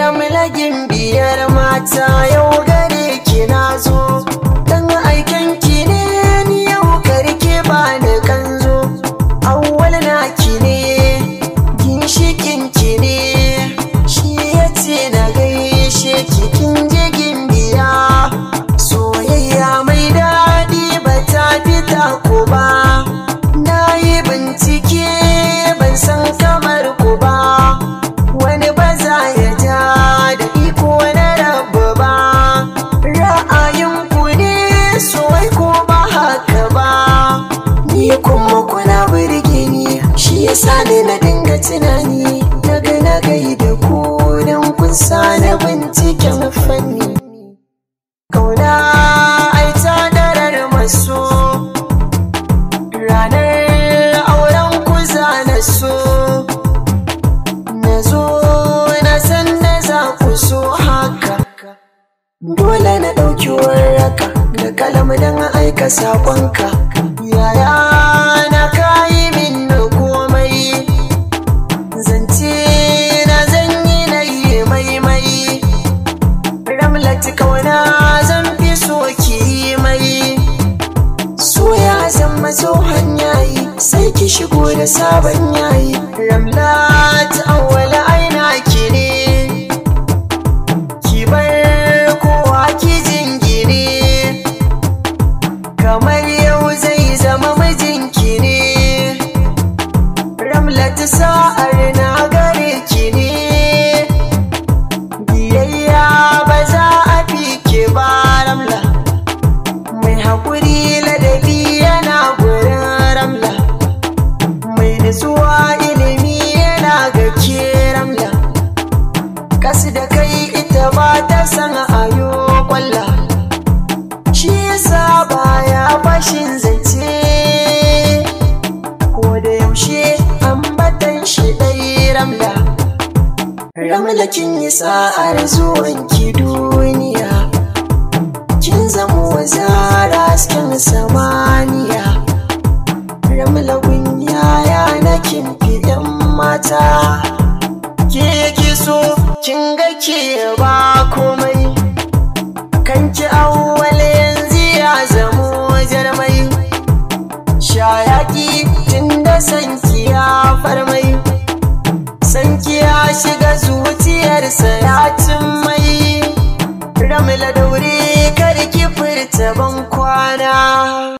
ramlagin biyar mata yau gare ki na zo dan aiken ki ne ni yau karke ba da kanzo awwal na ki ne ginshikin ki ne shi yace na gaishe ki kin je gimbiya soyayya mai daɗi ba ta fita ku ba na yi bincike ban san kamar ku ba wani ba za ya ja da iko na rabu ba ra'ayin ku ne soyai ko ba haka ba ni kuma kuna burge ni shi yasa ne na dinga tunani daga na gai da ku don kun sa na binciken fanni kauna ai ta darar maso ranar auren ku za na so na zo na san da za ku so haka dole na ɗauki warraka da kalam don aika saƙonka yaya na kayi min da komai zance na zanyi na yi maimai ramlati kauna zan fi so ki yi mai so ya zama tsohon yayi sai ki shigo da sabon yayi ramlat awwala aina ki ne ki bar kowa ki jingine kamar yau zai zama mijinki ne ramlat sa'ar na gare ki ne biyayya ba za a fi ke ba ramla mai haƙuri ladabi yana gurin ramla mai nutsuwa ilimi yana ga ke ramla kasu da kai ita ba ta san ayo kwalla shi yasa baya fashin zance ko da yaushe ambatan shi ɗai ramla ramla kin yi sa'ar zuwan ki duniya kin zamo wazara hasken samaniya ramla yaya na kin fi yan mata ke yake so kin ga ke ba komai kanki awwal yanzu ya zamo jarmai shayaki tun da sanki ya farmai sanki ya shiga zuciyarsa ya cin mai ramla daure kar ki furta